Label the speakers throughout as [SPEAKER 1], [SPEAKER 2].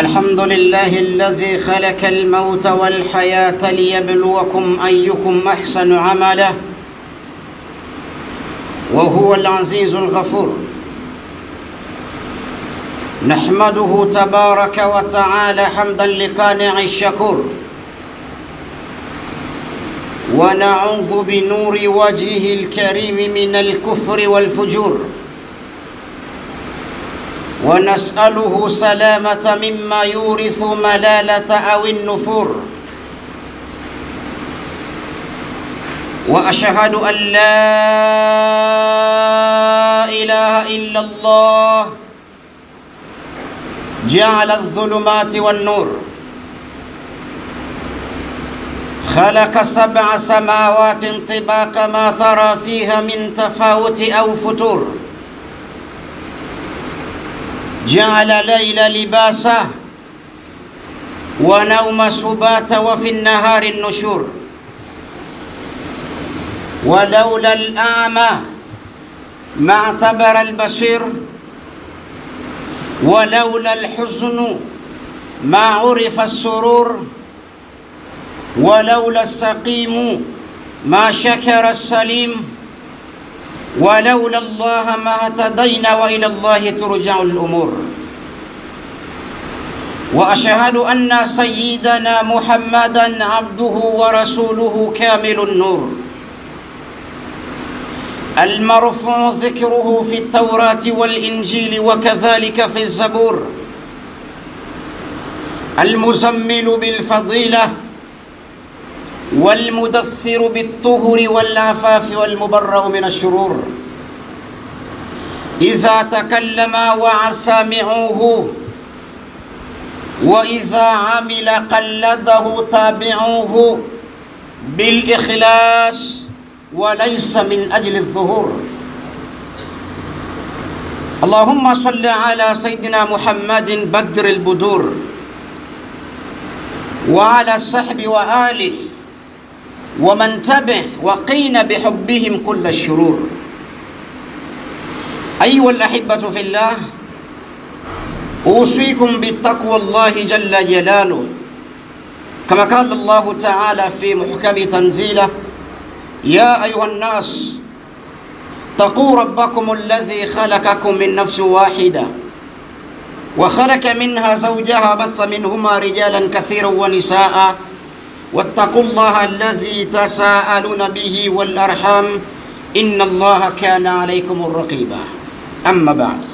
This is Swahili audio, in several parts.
[SPEAKER 1] الحمد لله الذي خلق الموت والحياة ليبلوكم أيكم أحسن عملا وهو العزيز الغفور نحمده تبارك وتعالى حمدا لقانع الشكور ونعوذ بنور وجهه الكريم من الكفر والفجور ونسأله سلامة مما يورث ملالة أو النفور وأشهد أن لا إله إلا الله جعل الظلمات والنور خلق سبع سماوات طباق ما ترى فيها من تفاوت أو فتور جعل ليل لباسا ونوم سباتا وفي النهار النشور ولولا الأعمى ما اعتبر البصير ولولا الحزن ما عرف السرور ولولا السقيم ما شكر السليم ولولا الله ما اهتدينا والى الله ترجع الامور واشهد ان سيدنا محمدا عبده ورسوله كامل النور المرفوع ذكره في التوراه والانجيل وكذلك في الزبور المزمل بالفضيله والمدثر بالطهر والعفاف والمبرأ من الشرور إذا تكلم وعى سامعوه وإذا عمل قلده تابعوه بالإخلاص وليس من أجل الظهور اللهم صل على سيدنا محمد بدر البدور وعلى الصحب وآله ومن تبع وقين بحبهم كل الشرور أيها الأحبة في الله أوصيكم بالتقوى الله جل جلاله كما قال الله تعالى في محكم تنزيله يا أيها الناس تقوا ربكم الذي خلقكم من نفس واحدة وخلق منها زوجها بث منهما رجالا كثيرا ونساء واتقوا الله الذي تساءلون به والأرحام إن الله كان عليكم الرقيبا أما بعد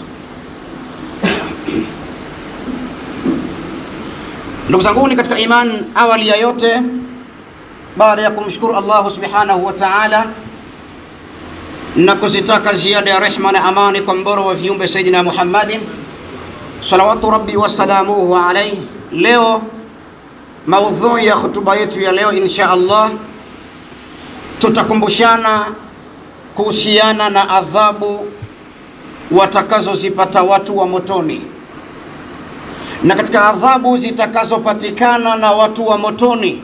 [SPEAKER 1] ndugu zanguni katika iman awali ya yote baada ya kumshukuru allahu subhanahu wa taala na kuzitaka ziada ya rehma na amani kwa mbora wa viumbe sayidina muhammadin salawatu rabbi wasalamuhu alaihi leo maudhui ya hotuba yetu ya leo insha allah tutakumbushana kuhusiana na adhabu watakazozipata watu wa motoni na katika adhabu zitakazopatikana na watu wa motoni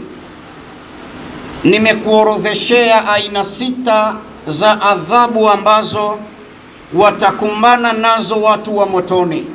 [SPEAKER 1] nimekuorodheshea aina sita za adhabu ambazo watakumbana nazo watu wa motoni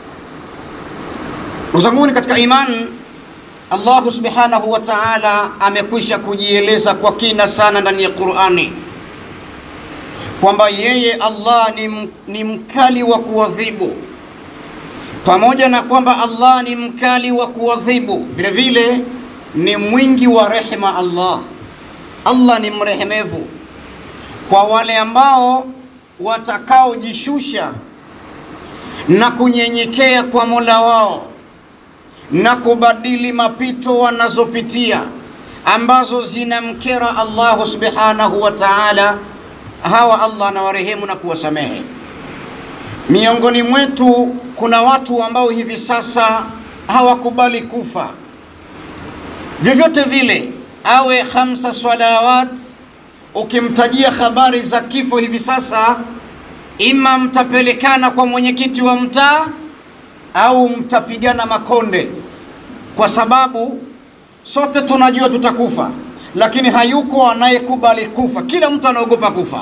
[SPEAKER 1] uzanguni katika imani Allahu subhanahu wa ta'ala amekwisha kujieleza kwa kina sana ndani ya Qur'ani kwamba yeye Allah ni, ni mkali wa kuadhibu, pamoja na kwamba Allah ni mkali wa kuadhibu, vile vile ni mwingi wa rehema. Allah Allah ni mrehemevu kwa wale ambao watakaojishusha na kunyenyekea kwa Mola wao na kubadili mapito wanazopitia ambazo zinamkera Allahu subhanahu wa ta'ala. Hawa Allah anawarehemu na kuwasamehe. Miongoni mwetu kuna watu ambao hivi sasa hawakubali kufa vyovyote vile, awe khamsa salawat. Ukimtajia habari za kifo hivi sasa, ima mtapelekana kwa mwenyekiti wa mtaa au mtapigana makonde, kwa sababu sote tunajua tutakufa, lakini hayuko anayekubali kufa. Kila mtu anaogopa kufa,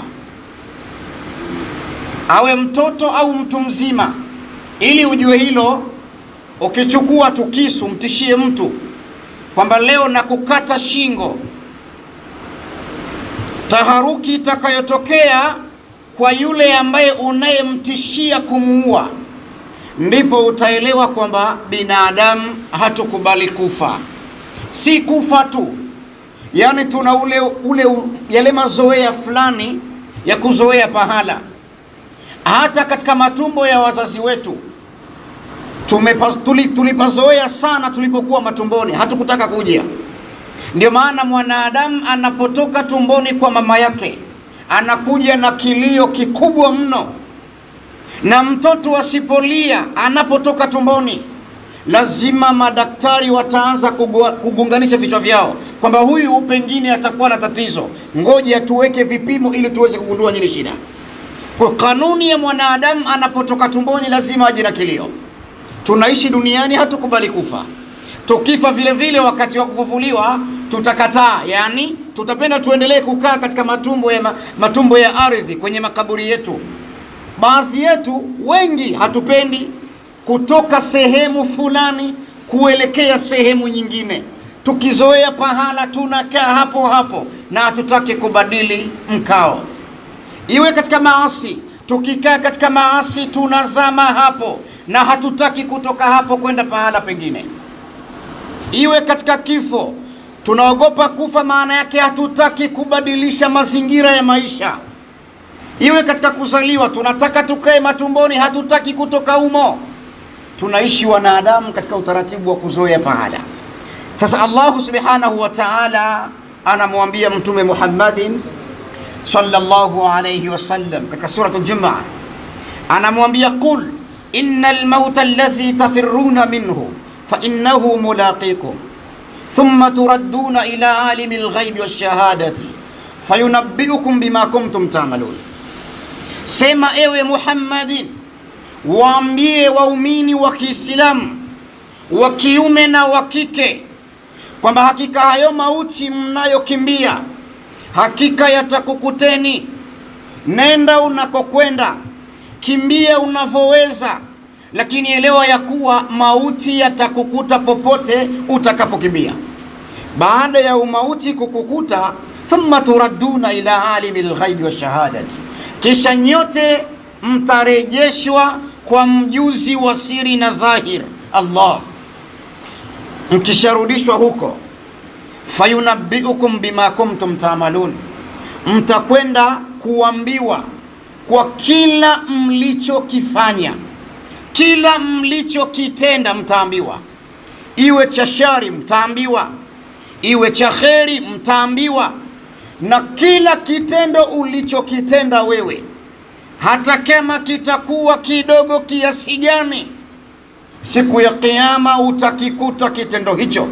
[SPEAKER 1] awe mtoto au mtu mzima. Ili ujue hilo, ukichukua tu kisu mtishie mtu kwamba leo na kukata shingo, taharuki itakayotokea kwa yule ambaye unayemtishia kumuua, ndipo utaelewa kwamba binadamu hatukubali kufa. Si kufa tu, yaani tuna ule, ule yale mazoea fulani ya kuzoea pahala. Hata katika matumbo ya wazazi wetu tumepas- tuli- tulipazoea sana tulipokuwa matumboni, hatukutaka kuja. Ndio maana mwanadamu anapotoka tumboni kwa mama yake anakuja na kilio kikubwa mno, na mtoto asipolia anapotoka tumboni, lazima madaktari wataanza kugua- kugunganisha vichwa vyao kwamba huyu pengine atakuwa na tatizo, ngoja tuweke vipimo ili tuweze kugundua nini shida. Kwa kanuni ya mwanadamu, anapotoka tumboni lazima aje na kilio. Tunaishi duniani, hatukubali kufa. Tukifa vile vile, wakati wa kufufuliwa tutakataa, yani tutapenda tuendelee kukaa katika matumbo ya, ma, matumbo ya ardhi kwenye makaburi yetu. Baadhi yetu wengi hatupendi kutoka sehemu fulani kuelekea sehemu nyingine. Tukizoea pahala tunakaa hapo hapo na hatutaki kubadili mkao, iwe katika maasi. Tukikaa katika maasi tunazama hapo na hatutaki kutoka hapo kwenda pahala pengine. Iwe katika kifo, tunaogopa kufa, maana yake hatutaki kubadilisha mazingira ya maisha. Iwe katika kuzaliwa, tunataka tukae matumboni, hatutaki kutoka humo. Tunaishi wanadamu katika utaratibu wa kuzoea pahala. Sasa Allahu subhanahu wa ta'ala anamwambia Mtume Muhammadin sallallahu alayhi wasallam katika suratu Jumaa, anamwambia qul innal mauta alladhi tafirruna minhu fa innahu mulaqikum thumma turadduna ila alimi alghaibi washahadati fayunabbiukum bima kuntum ta'malun. Sema ewe Muhammadin, waambie waumini wa Kiislamu wa kiume na wa kike kwamba hakika hayo mauti mnayokimbia hakika yatakukuteni. Nenda unakokwenda, kimbia unavyoweza, lakini elewa ya kuwa mauti yatakukuta popote utakapokimbia. Baada ya umauti kukukuta, thumma turadduna ila alimi lghaibi washahadati, kisha nyote mtarejeshwa kwa mjuzi wa siri na dhahir, Allah. Mkisharudishwa huko fayunabbiukum bima kuntum taamalun, mtakwenda kuambiwa kwa kila mlichokifanya, kila mlichokitenda mtaambiwa. Iwe cha shari mtaambiwa, iwe cha kheri mtaambiwa, na kila kitendo ulichokitenda wewe, hata kama kitakuwa kidogo kiasi gani, siku ya Kiyama utakikuta kitendo hicho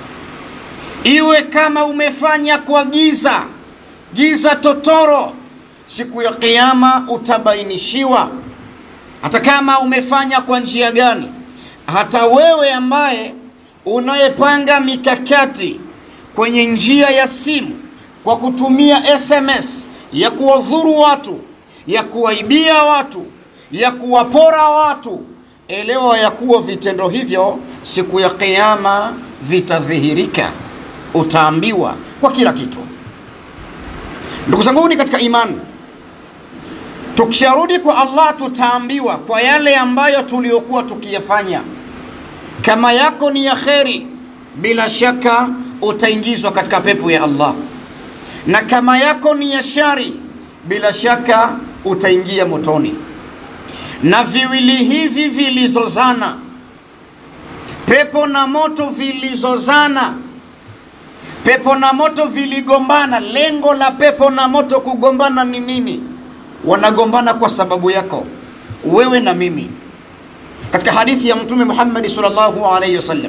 [SPEAKER 1] iwe kama umefanya kwa giza giza totoro, siku ya Kiyama utabainishiwa, hata kama umefanya kwa njia gani. Hata wewe ambaye unayepanga mikakati kwenye njia ya simu kwa kutumia SMS ya kuwadhuru watu, ya kuwaibia watu, ya kuwapora watu, elewa ya kuwa vitendo hivyo siku ya Kiyama vitadhihirika utaambiwa kwa kila kitu. Ndugu zanguni katika imani, tukisharudi kwa Allah tutaambiwa kwa yale ambayo tuliokuwa tukiyafanya. Kama yako ni ya kheri, bila shaka utaingizwa katika pepo ya Allah, na kama yako ni ya shari, bila shaka utaingia motoni. Na viwili hivi vilizozana, pepo na moto vilizozana pepo na moto viligombana. Lengo la pepo na moto kugombana ni nini? Wanagombana kwa sababu yako wewe na mimi. Katika hadithi ya Mtume Muhammad sallallahu alaihi wasallam,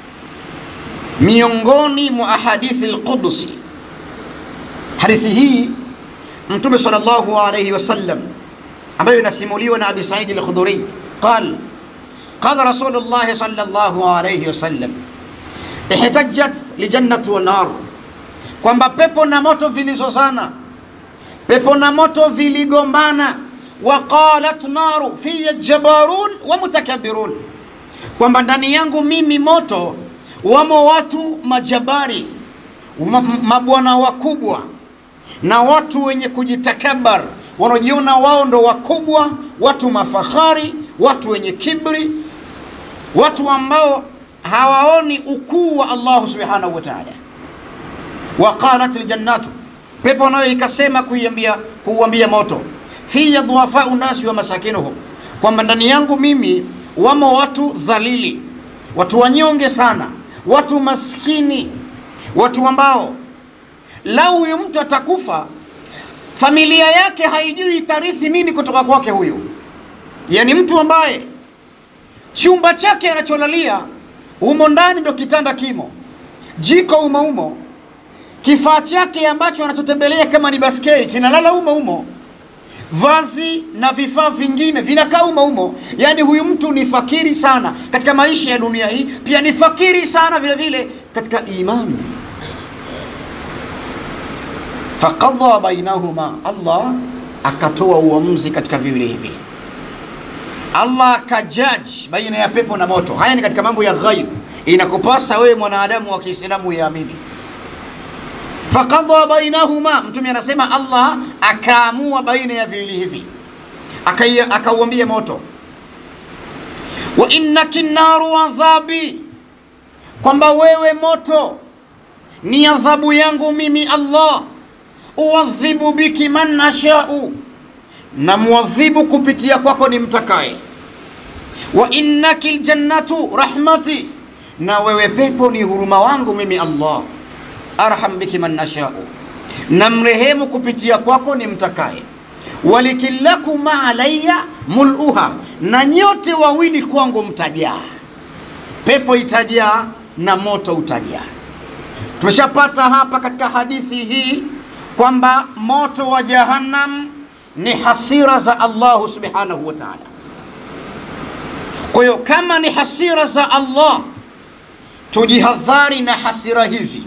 [SPEAKER 1] miongoni mwa ahadithi al-Qudsi, hadithi hii Mtume sallallahu alaihi wasallam ambayo inasimuliwa na Abi Said al-Khudri qal qala Rasulullah sallallahu alaihi wasallam ihtajat lijannati wa nar, kwamba pepo na moto vilizozana, pepo na moto viligombana. Wa qalat naru fiya jabarun wa mutakabirun, kwamba ndani yangu mimi moto wamo watu majabari ma- mabwana wakubwa na watu wenye kujitakabar wanaojiona wao ndo wakubwa watu mafahari watu wenye kibri watu ambao hawaoni ukuu wa allahu subhanahu wa taala waqalat ljannatu pepo nayo ikasema kuiambia kuuambia moto fiya dhuafau nasi wa masakinuhum kwamba ndani yangu mimi wamo watu dhalili watu wanyonge sana watu maskini watu ambao lau huyu mtu atakufa familia yake haijui itarithi nini kutoka kwake huyu yani mtu ambaye chumba chake anacholalia humo ndani ndo kitanda kimo jiko umo umo kifaa chake ambacho anachotembelea kama ni baskeli kinalala umo umo vazi na vifaa vingine vinakaa umo umo yaani huyu mtu ni fakiri sana katika maisha ya dunia hii pia ni fakiri sana vile vile katika imani faqadha bainahuma allah akatoa uamuzi katika viwili hivi allah akajaji baina ya pepo na moto haya ni katika mambo ya ghaib inakupasa wewe mwanadamu wa kiislamu yaamini faqadha bainahuma mtume anasema allah akaamua baina ya viwili hivi Akai- akauambia moto wa innaki naru adhabi kwamba wewe moto ni adhabu yangu mimi allah uadhibu biki man nashau na muadhibu kupitia kwako ni mtakaye wa innaki ljannatu rahmati na wewe pepo ni huruma wangu mimi allah arham biki man nashau na mrehemu kupitia kwako ni mtakaye walikillakuma alaya muluha na nyote wawili kwangu mtajaa pepo itajaa na moto utajaa tumeshapata hapa katika hadithi hii kwamba moto wa jahannam ni hasira za allahu subhanahu wa taala kwa hiyo kama ni hasira za allah tujihadhari na hasira hizi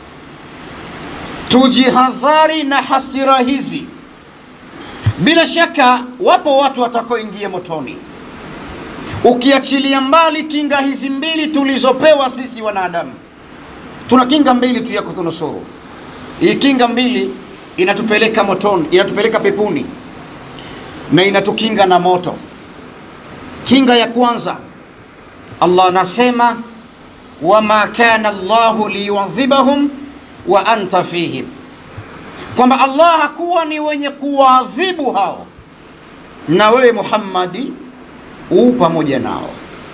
[SPEAKER 1] tujihadhari na hasira hizi bila shaka wapo watu watakaoingia motoni ukiachilia mbali kinga hizi mbili tulizopewa sisi wanadamu tuna kinga mbili tu ya kutunusuru hii kinga mbili inatupeleka motoni inatupeleka pepuni na inatukinga na moto kinga ya kwanza allah anasema wama kana llahu liyuadhibahum wa anta fihim kwamba allah hakuwa ni wenye kuwaadhibu hao na wewe muhammadi uu pamoja nao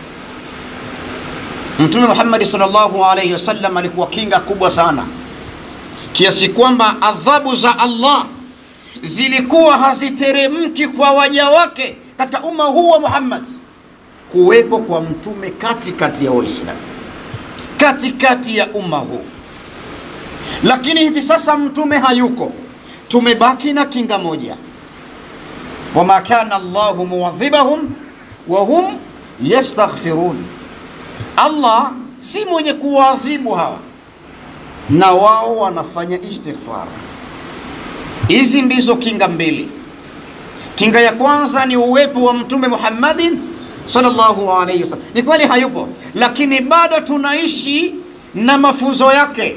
[SPEAKER 1] mtume muhammadi salllahu alaihi wasallam alikuwa kinga kubwa sana kiasi kwamba adhabu za allah zilikuwa haziteremki kwa waja wake katika umma huu wa muhammad kuwepo kwa mtume katikati ya waislamu katikati ya umma huu lakini hivi sasa mtume hayuko tumebaki na kinga moja wama kana llahu muadhibahum wahum yastaghfirun allah si mwenye kuwaadhibu hawa na wao wanafanya istighfar hizi ndizo kinga mbili kinga ya kwanza ni uwepo wa mtume muhammadin sallallahu alaihi wasallam ni kweli hayupo lakini bado tunaishi na mafunzo yake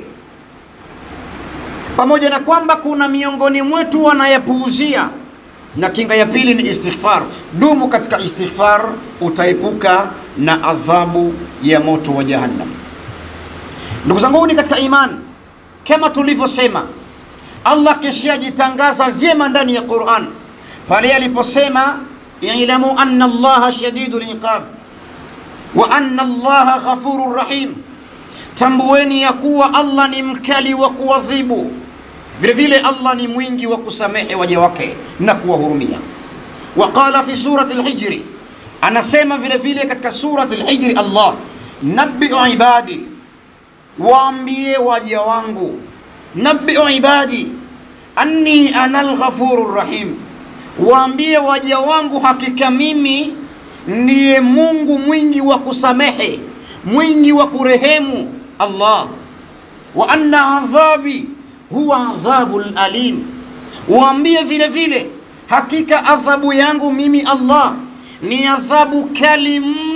[SPEAKER 1] pamoja na kwamba kuna miongoni mwetu wanayepuuzia na kinga ya pili ni istighfar dumu katika istighfar utaepuka na adhabu ya moto wa jahannam ndugu zanguni katika iman kama tulivyosema allah kishajitangaza vyema ndani ya quran pale aliposema ilamu anna allaha shadidu liqab wa anna allaha ghafuru rahim tambueni ya kuwa allah ni mkali wa kuadhibu vile vile allah ni mwingi wa kusamehe waja wake na kuwahurumia waqala fi surati lhijri anasema vile vile katika surati lhijri allah nabiu ibadi waambie waja wangu nabiu ibadi anni ana lghafuru rahim waambie waja wangu hakika mimi ndiye mungu mwingi wa kusamehe mwingi wa kurehemu allah wa anna adhabi huwa adhabu lalim waambie vile vile hakika adhabu yangu mimi allah ni adhabu kali mno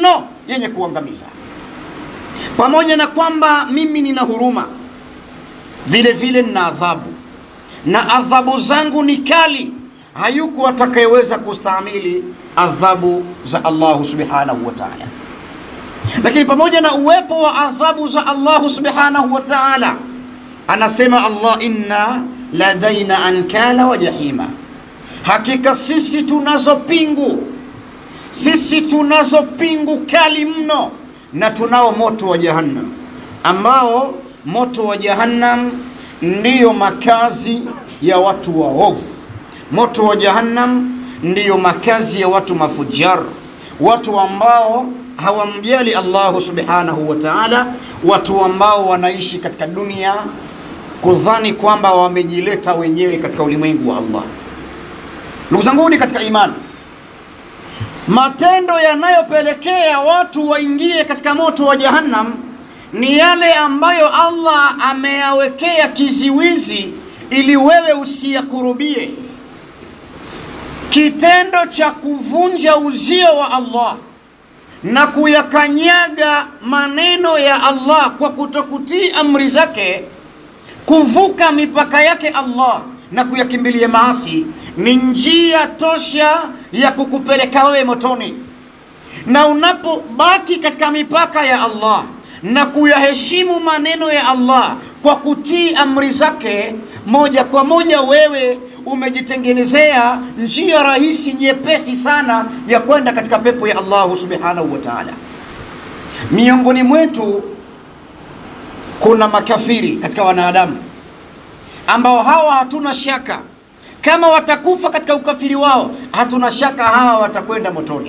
[SPEAKER 1] yenye kuangamiza. Pamoja na kwamba mimi nina huruma, vile vile nina adhabu, na adhabu zangu ni kali. Hayuko atakayeweza kustahimili adhabu za Allahu subhanahu wa ta'ala. Lakini pamoja na uwepo wa adhabu za Allahu subhanahu wa ta'ala, anasema Allah, inna ladaina ankala wa jahima, hakika sisi tunazo pingu, sisi tunazo pingu kali mno, na tunao moto wa jahannam, ambao moto wa jahannam ndiyo makazi ya watu waovu. Moto wa jahannam ndiyo makazi ya watu mafujar, watu ambao hawamjali Allahu subhanahu wa ta'ala, watu ambao wanaishi katika dunia kudhani kwamba wamejileta wenyewe katika ulimwengu wa Allah. Ndugu zanguni katika imani, matendo yanayopelekea watu waingie katika moto wa jahannam ni yale ambayo Allah ameyawekea kiziwizi ili wewe usiyakurubie. Kitendo cha kuvunja uzio wa Allah na kuyakanyaga maneno ya Allah kwa kutokutii amri zake, kuvuka mipaka yake Allah na kuyakimbilia maasi ni njia tosha ya kukupeleka wewe motoni. Na unapobaki katika mipaka ya Allah na kuyaheshimu maneno ya Allah kwa kutii amri zake, moja kwa moja wewe umejitengenezea njia rahisi nyepesi sana ya kwenda katika pepo ya Allahu subhanahu wa ta'ala. Miongoni mwetu kuna makafiri katika wanadamu ambao hawa hatuna shaka kama watakufa katika ukafiri wao, hatuna shaka hawa watakwenda motoni.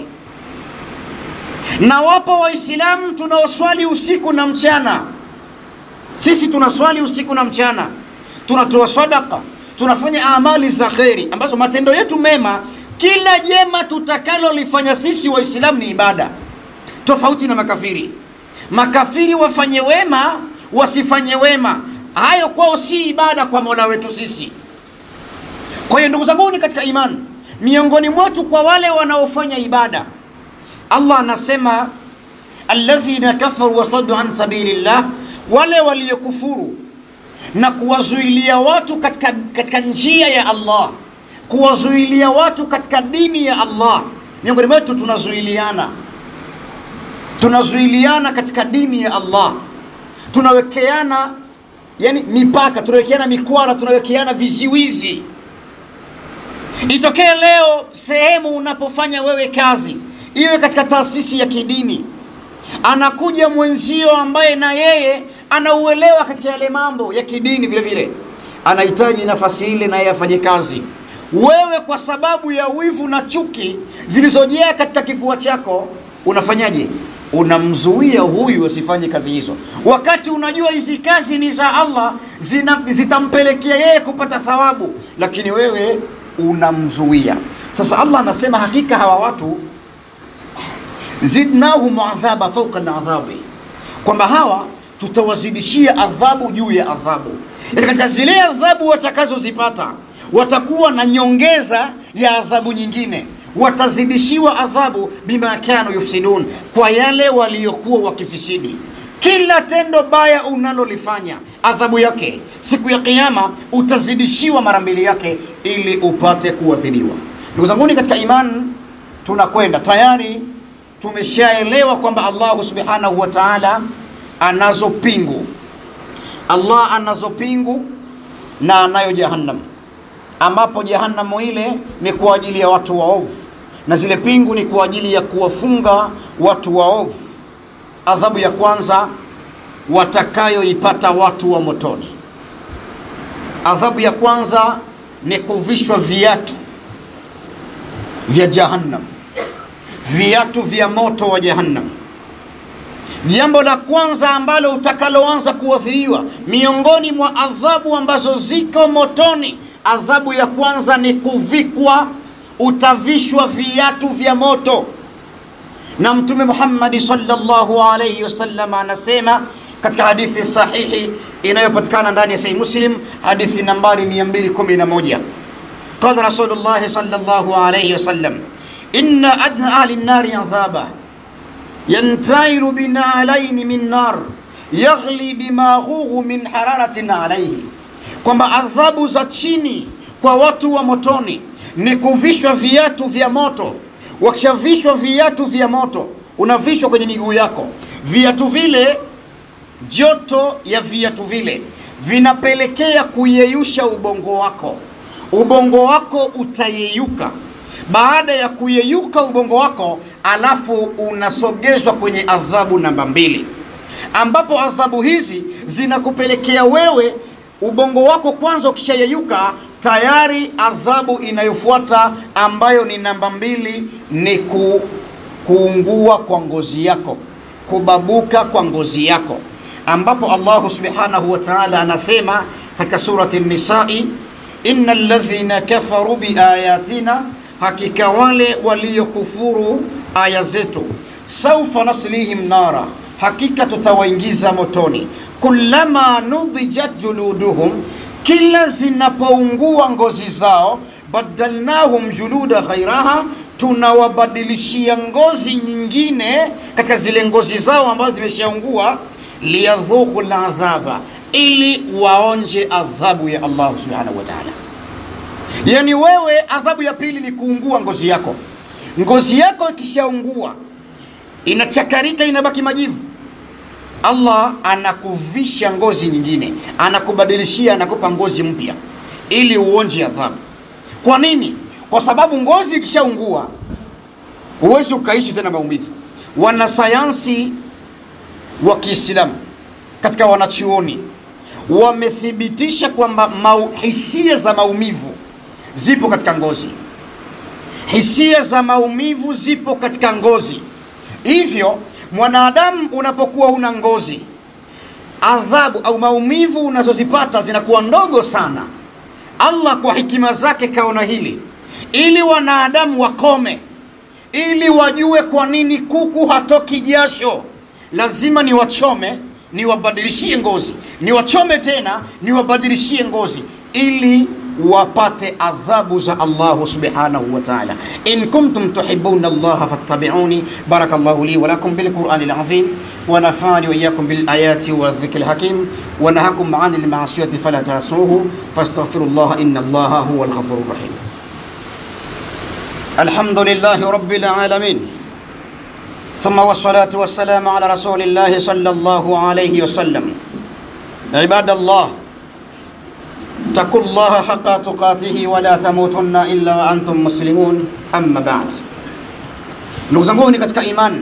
[SPEAKER 1] Na wapo Waislamu tunaoswali usiku na mchana. Sisi tunaswali usiku na mchana, tunatoa sadaka, tunafanya amali za kheri ambazo matendo yetu mema, kila jema tutakalolifanya sisi Waislamu ni ibada, tofauti na makafiri. Makafiri wafanye wema, wasifanye wema, hayo kwao si ibada kwa Mola wetu sisi. Kwa hiyo ndugu zanguni katika imani, miongoni mwetu kwa wale wanaofanya ibada, Allah anasema alladhina kafaru wasaddu an sabilillah, wale waliokufuru na kuwazuilia watu katika, katika njia ya Allah, kuwazuilia watu katika dini ya Allah. Miongoni mwetu tunazuiliana, tunazuiliana katika dini ya Allah, tunawekeana yani mipaka, tunawekeana mikwara, tunawekeana viziwizi. Itokee leo sehemu unapofanya wewe kazi, iwe katika taasisi ya kidini, anakuja mwenzio ambaye na yeye anauelewa katika yale mambo ya kidini vile vile, anahitaji nafasi ile na yeye afanye kazi. Wewe kwa sababu ya wivu na chuki zilizojaa katika kifua chako, unafanyaje? Unamzuia huyu asifanye kazi hizo, wakati unajua hizi kazi ni za Allah, zina, zitampelekea yeye kupata thawabu, lakini wewe unamzuia. Sasa Allah anasema hakika hawa watu zidnahum adhaba fauqa aladhabi, kwamba hawa tutawazidishia adhabu juu ya adhabu. Yani katika zile adhabu watakazozipata watakuwa na nyongeza ya adhabu nyingine, watazidishiwa adhabu bima kanu yufsidun, kwa yale waliokuwa wakifisidi. Kila tendo baya unalolifanya adhabu yake siku ya Kiyama utazidishiwa mara mbili yake, ili upate kuadhibiwa. Ndugu zanguni katika imani, tunakwenda tayari, tumeshaelewa kwamba Allahu subhanahu wa ta'ala anazo pingu, Allah anazo pingu na anayo jahannam, ambapo jahannamu ile ni kwa ajili ya watu waovu na zile pingu ni kwa ajili ya kuwafunga watu waovu. Adhabu ya kwanza watakayoipata watu wa motoni, adhabu ya kwanza ni kuvishwa viatu vya jahannam, viatu vya moto wa jahannam. Jambo la kwanza ambalo utakaloanza kuathiriwa miongoni mwa adhabu ambazo ziko motoni, adhabu ya kwanza ni kuvikwa, utavishwa viatu vya moto. Na Mtume Muhammadi sallallahu alayhi wasallam anasema katika hadithi sahihi inayopatikana ndani ya Sahih Muslim, hadithi nambari 211, qala Rasulullah sallallahu alayhi wasallam, inna adna ahli nnari adhaba yantairu binalaini min nar yaghli dimaghuhu min hararatin alaihi, kwamba adhabu za chini kwa watu wa motoni ni kuvishwa viatu vya moto. Wakishavishwa viatu vya moto, unavishwa kwenye miguu yako viatu vile, joto ya viatu vile vinapelekea kuyeyusha ubongo wako. Ubongo wako utayeyuka. Baada ya kuyeyuka ubongo wako, alafu unasogezwa kwenye adhabu namba mbili, ambapo adhabu hizi zinakupelekea wewe ubongo wako kwanza ukishayeyuka tayari adhabu inayofuata ambayo ni namba mbili ni ku, kuungua kwa ngozi yako, kubabuka kwa ngozi yako, ambapo Allahu subhanahu wa ta'ala anasema katika surati Nisai, inna alladhina kafaru biayatina, hakika wale waliokufuru aya zetu, saufa naslihim nara, hakika tutawaingiza motoni, kullama nudijat juluduhum kila zinapoungua ngozi zao, badalnahum juluda ghairaha, tunawabadilishia ngozi nyingine katika zile ngozi zao ambazo zimeshaungua, liyadhuku ladhaba, ili waonje adhabu ya Allah subhanahu wa ta'ala. Yani wewe, adhabu ya pili ni kuungua ngozi yako. Ngozi yako ikishaungua inachakarika, inabaki majivu Allah anakuvisha ngozi nyingine, anakubadilishia, anakupa ngozi mpya ili uonje adhabu. Kwa nini? Kwa sababu ngozi ikishaungua huwezi ukaishi tena maumivu. Wanasayansi wa Kiislamu katika wanachuoni wamethibitisha kwamba mau, hisia za maumivu zipo katika ngozi, hisia za maumivu zipo katika ngozi, hivyo mwanadamu unapokuwa una ngozi, adhabu au maumivu unazozipata zinakuwa ndogo sana. Allah kwa hikima zake kaona hili ili wanadamu wakome, ili wajue kwa nini kuku hatoki jasho. Lazima niwachome, niwabadilishie ngozi, niwachome tena, niwabadilishie ngozi ili wapate adhabu za Allahu subhanahu wa ta'ala. In kuntum tuhibbuna Allah fattabi'uni barakallahu li wa lakum bil Qur'anil azim wa nafani wa iyyakum bil ayati wa dhikril hakim wa nahakum 'anil ma'siyati fala ta'suhu fastaghfirullaha inna Allaha huwal ghafurur rahim. Alhamdulillahi rabbil alamin. ثم والصلاة والسلام على رسول الله صلى الله عليه وسلم عباد الله اتقوا الله حق تقاته ولا تموتن illa wa antum muslimun amma ba'd. Ndugu zangu ni katika imani,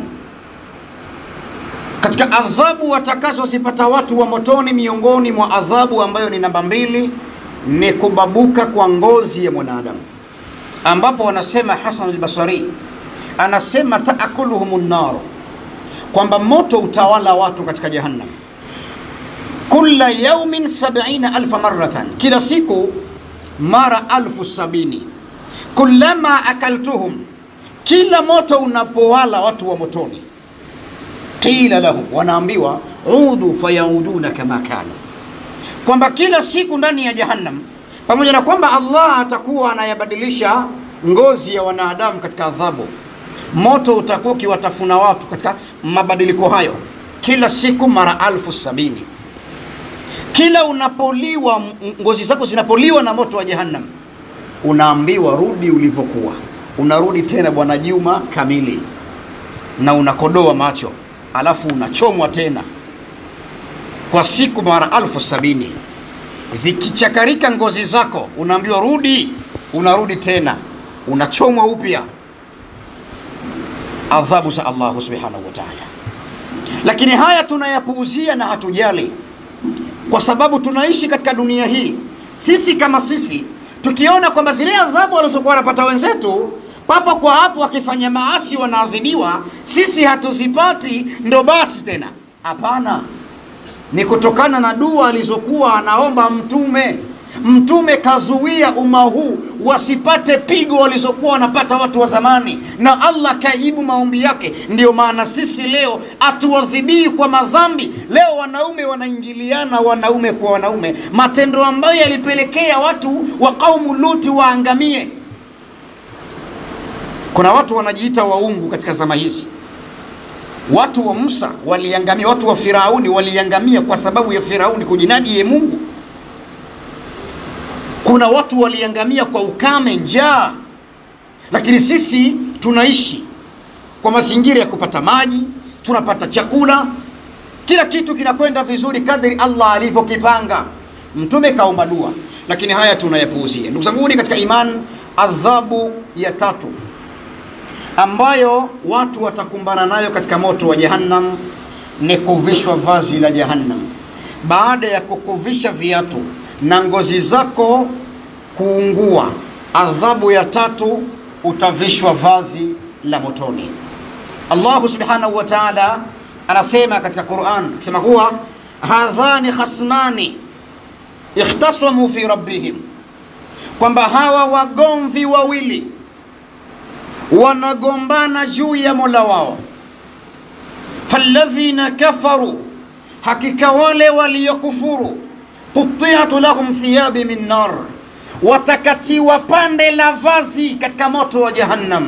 [SPEAKER 1] katika adhabu watakazozipata watu wa motoni, miongoni mwa adhabu ambayo ni namba mbili ni kubabuka kwa ngozi ya mwanadamu, ambapo wanasema Hasan al-Basri anasema taakuluhum nar, kwamba moto utawala watu katika jahannam kula yaumin sabina alfa maratan, kila siku mara alfu sabini. Kullama akaltuhum, kila moto unapowala watu wa motoni, qila lahum, wanaambiwa udu fayauduna kama kanu, kwamba kila siku ndani ya jahannam, pamoja na kwamba Allah atakuwa anayabadilisha ngozi ya wanadamu katika adhabu, moto utakuwa ukiwatafuna watu katika mabadiliko hayo, kila siku mara alfu sabini kila unapoliwa ngozi zako zinapoliwa na moto wa jahannam, unaambiwa rudi ulivyokuwa. Unarudi tena Bwana Juma kamili, na unakodoa macho, alafu unachomwa tena kwa siku mara alfu sabini. Zikichakarika ngozi zako, unaambiwa rudi, unarudi tena, unachomwa upya. Adhabu za Allahu subhanahu wa ta'ala. Lakini haya tunayapuuzia na hatujali kwa sababu tunaishi katika dunia hii. Sisi kama sisi tukiona kwamba zile adhabu walizokuwa wanapata wenzetu papo kwa hapo wakifanya maasi wanaadhibiwa, sisi hatuzipati, ndo basi tena. Hapana, ni kutokana na dua alizokuwa anaomba Mtume. Mtume kazuia umma huu wasipate pigo walizokuwa wanapata watu wa zamani, na Allah kajibu maombi yake. Ndiyo maana sisi leo hatuadhibii kwa madhambi. Leo wanaume wanaingiliana wanaume kwa wanaume, matendo ambayo yalipelekea watu wa kaumu Luti waangamie. Kuna watu wanajiita waungu katika zama hizi, Watu wa Musa waliangamia, watu wa Firauni waliangamia kwa sababu ya Firauni kujinadi ye Mungu. Kuna watu waliangamia kwa ukame, njaa, lakini sisi tunaishi kwa mazingira ya kupata maji, tunapata chakula, kila kitu kinakwenda vizuri kadri Allah alivyokipanga. Mtume kaomba dua, lakini haya tunayapuuzia. Ndugu zangu katika iman, adhabu ya tatu ambayo watu watakumbana nayo katika moto wa Jahannam ni kuvishwa vazi la Jahannam. Baada ya kukuvisha viatu na ngozi zako kuungua, adhabu ya tatu utavishwa vazi la motoni. Allahu subhanahu wa ta'ala anasema katika Qur'an akisema kuwa hadhani khasmani ikhtasamu fi rabbihim, kwamba hawa wagomvi wawili wanagombana juu ya mola wao. falladhina kafaru, hakika wale waliokufuru, qutiatu lahum thiyabi min nar, watakatiwa pande la vazi katika moto wa Jahannam.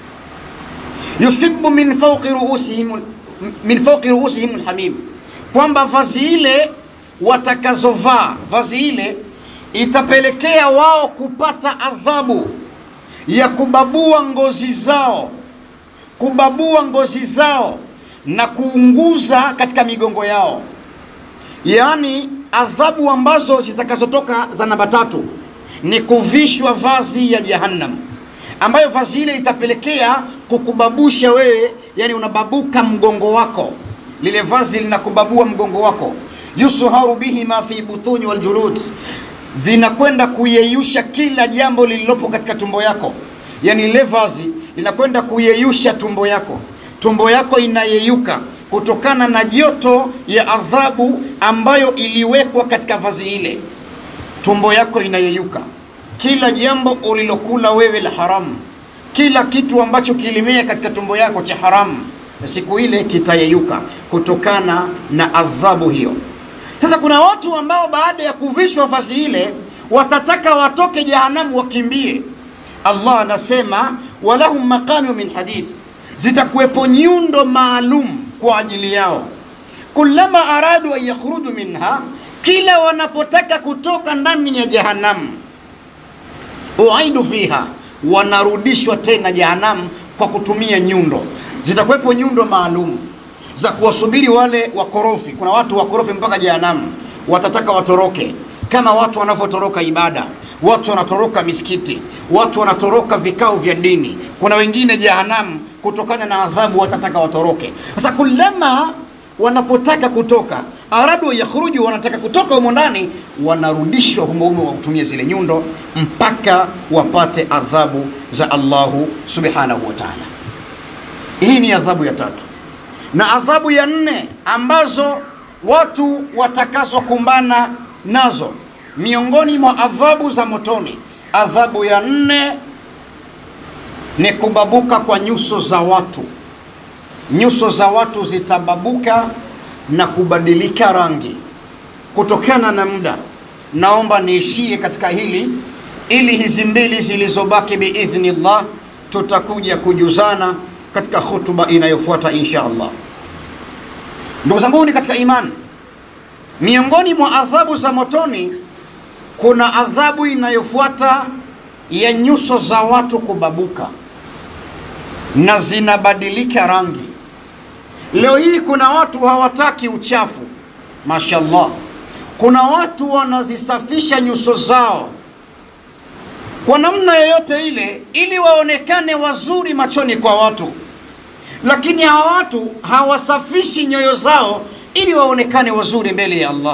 [SPEAKER 1] yusibu min fawqi ruusihim min fawqi ruusihim alhamim, kwamba vazi ile watakazovaa vazi ile itapelekea wao kupata adhabu ya kubabua ngozi zao, kubabua ngozi zao na kuunguza katika migongo yao, yaani adhabu ambazo zitakazotoka za namba tatu ni kuvishwa vazi ya Jahannam, ambayo vazi ile itapelekea kukubabusha wewe, yani unababuka mgongo wako, lile vazi linakubabua mgongo wako. yusharu bihi ma fi butuni wal julud vinakwenda kuyeyusha kila jambo lililopo katika tumbo yako, yaani ile vazi linakwenda kuyeyusha tumbo yako. Tumbo yako inayeyuka kutokana na joto ya adhabu ambayo iliwekwa katika vazi ile. Tumbo yako inayeyuka, kila jambo ulilokula wewe la haramu, kila kitu ambacho kilimea katika tumbo yako cha haramu, siku ile kitayeyuka kutokana na adhabu hiyo. Sasa kuna watu ambao baada ya kuvishwa vazi ile watataka watoke jehanamu wakimbie. Allah anasema walahum maqamiu min hadid, zitakuwepo nyundo maalum kwa ajili yao. Kullama aradu an yakhruju minha, kila wanapotaka kutoka ndani ya jehanamu, uaidu fiha, wanarudishwa tena jehanamu kwa kutumia nyundo. Zitakuwepo nyundo maalum za kuwasubiri wale wakorofi. Kuna watu wakorofi mpaka jehanamu, watataka watoroke kama watu wanavyotoroka ibada, watu wanatoroka misikiti, watu wanatoroka vikao vya dini. Kuna wengine jehanamu, kutokana na adhabu, watataka watoroke. Sasa kulama wanapotaka kutoka, aradu yakhruju, wanataka kutoka humo ndani, wanarudishwa humo humo kwa kutumia zile nyundo mpaka wapate adhabu za Allahu subhanahu wa ta'ala. Hii ni adhabu ya tatu na adhabu ya nne ambazo watu watakazokumbana nazo miongoni mwa adhabu za motoni, adhabu ya nne ni kubabuka kwa nyuso za watu. Nyuso za watu zitababuka na kubadilika rangi kutokana na muda. Naomba niishie katika hili ili hizi mbili zilizobaki biidhnillah tutakuja kujuzana katika hutuba inayofuata insha Allah. Ndugu zanguni katika imani, miongoni mwa adhabu za motoni kuna adhabu inayofuata ya nyuso za watu kubabuka na zinabadilika rangi. Leo hii kuna watu hawataki uchafu, mashallah. Kuna watu wanazisafisha nyuso zao kwa namna yoyote ile ili waonekane wazuri machoni kwa watu, lakini hawa watu hawasafishi nyoyo zao ili waonekane wazuri mbele ya Allah.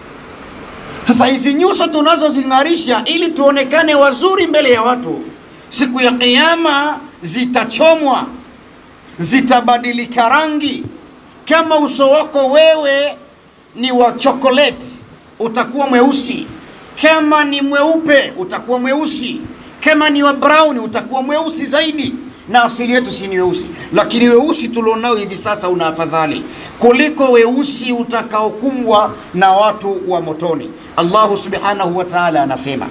[SPEAKER 1] Sasa hizi nyuso tunazozing'arisha ili tuonekane wazuri mbele ya watu, siku ya Kiyama zitachomwa, zitabadilika rangi. Kama uso wako wewe ni wa chokoleti, utakuwa mweusi kama ni mweupe utakuwa mweusi, kama ni wa brown utakuwa mweusi zaidi. Na asili yetu si ni weusi, lakini weusi tulionao hivi sasa una afadhali kuliko weusi utakaokumbwa na watu wa motoni. Allahu subhanahu wa ta'ala anasema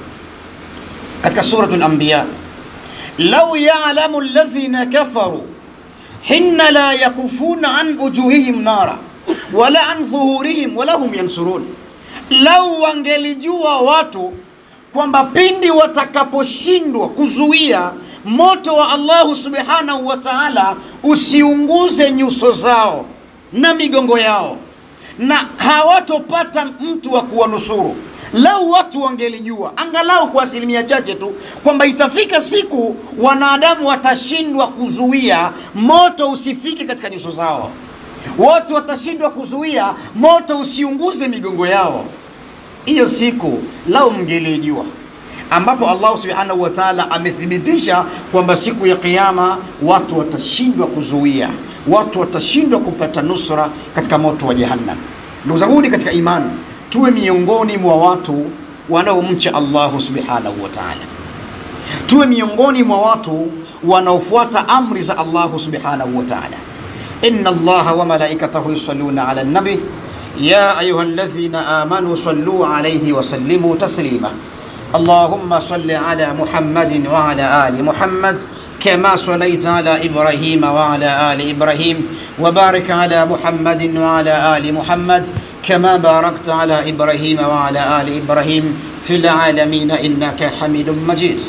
[SPEAKER 1] katika suratul Anbiya, lau ya'lamu alladhina kafaru hinna la yakufuna an ujuhihim nara wala an dhuhurihim wala hum yansurun, lau wangelijua watu kwamba pindi watakaposhindwa kuzuia moto wa Allahu subhanahu wa ta'ala usiunguze nyuso zao na migongo yao, na hawatopata mtu wa kuwanusuru. Lau watu wangelijua angalau kwa asilimia chache tu kwamba itafika siku wanadamu watashindwa kuzuia moto usifike katika nyuso zao, watu watashindwa kuzuia moto usiunguze migongo yao. Hiyo siku lau mngelijua ambapo Allah subhanahu wa ta'ala amethibitisha kwamba siku ya kiyama watu watashindwa kuzuia, watu watashindwa kupata nusra katika moto wa Jahannam. Ndugu zangu katika imani, tuwe miongoni mwa watu wanaomcha Allah subhanahu wa ta'ala, tuwe miongoni mwa watu wanaofuata amri za Allah subhanahu wa ta'ala. inna Allaha wa malaikatahu yusalluna ala nabi ya ayuha alladhina amanu sallu alayhi wa sallimu taslima اللهم صل على محمد وعلى آل محمد كما صليت على إبراهيم وعلى آل إبراهيم وبارك على محمد وعلى آل محمد كما باركت على إبراهيم وعلى آل إبراهيم في العالمين إنك حميد مجيد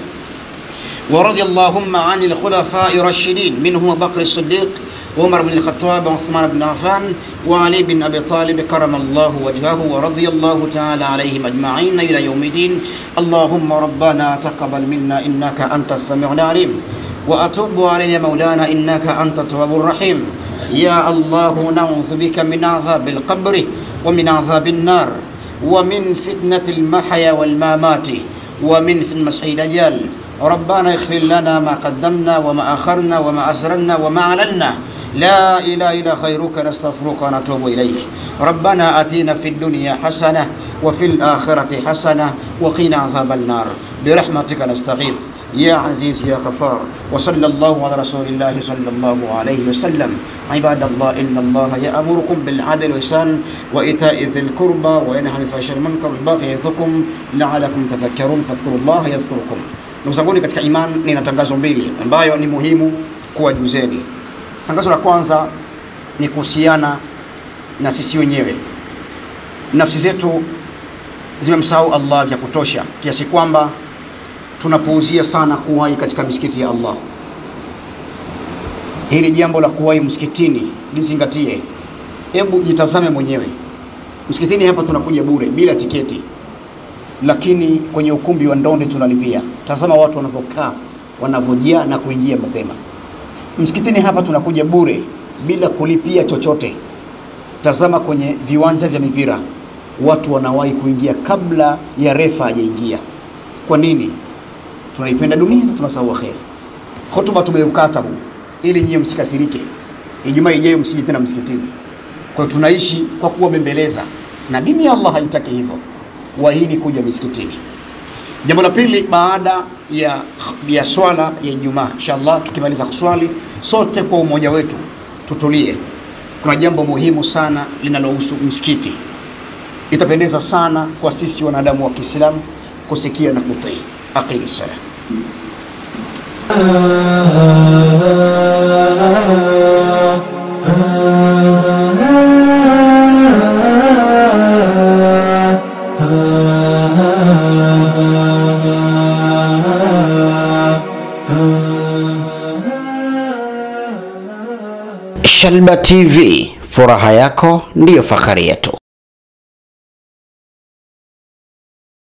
[SPEAKER 1] ورضي اللهم عن الخلفاء الراشدين منهم بكر الصديق وعمر بن الخطاب وعثمان بن عفان وعلي بن ابي طالب كرم الله وجهه ورضي الله تعالى عليهم اجمعين الى يوم الدين اللهم ربنا تقبل منا انك انت السميع العليم واتوب علينا مولانا انك انت التواب الرحيم يا الله نعوذ بك من عذاب القبر ومن عذاب النار ومن فتنه المحيا والممات ومن فتنه مسيح الدجال ربنا اغفر لنا ما قدمنا وما اخرنا وما اسررنا وما اعلنا لا إله إلا خيرك نستغفرك ونتوب إليك ربنا أتينا في الدنيا حسنة وفي الآخرة حسنة وقنا عذاب النار برحمتك نستغيث يا عزيز يا غفار وصلى الله على رسول الله صلى الله عليه وسلم عباد الله إن الله يأمركم بالعدل والإحسان وإيتاء ذي القربى وينهى عن الفحشاء والمنكر والبغي يعظكم لعلكم تذكرون فاذكروا الله يذكركم ndugu zanguni katika imani nina tangazo mbili ambayo ni muhimu kuwajuzeni tangazo la kwanza ni kuhusiana na sisi wenyewe nafsi zetu zimemsahau allah vya kutosha kiasi kwamba tunapuuzia sana kuwahi katika misikiti ya allah hili jambo la kuwahi msikitini lizingatie hebu jitazame mwenyewe msikitini hapa tunakuja bure bila tiketi lakini kwenye ukumbi wa ndonde tunalipia tazama watu wanavyokaa wanavyojaa na kuingia mapema msikitini hapa tunakuja bure bila kulipia chochote tazama kwenye viwanja vya mipira watu wanawahi kuingia kabla ya refa hajaingia kwa nini tunaipenda dunia na tunasahau akhera hotuba tumeukata huu ili nyie msikasirike ijumaa ijayo msije tena msikitini kwa hiyo tunaishi kwa kuwabembeleza na dini ya allah haitaki hivyo wahini kuja misikitini jambo la pili baada ya, ya swala ya ijumaa inshallah tukimaliza kuswali sote kwa umoja wetu tutulie kuna jambo muhimu sana linalohusu msikiti itapendeza sana kwa sisi wanadamu wa kiislamu kusikia na kutii aqimi sala
[SPEAKER 2] Shalba TV, furaha yako ndiyo fahari yetu.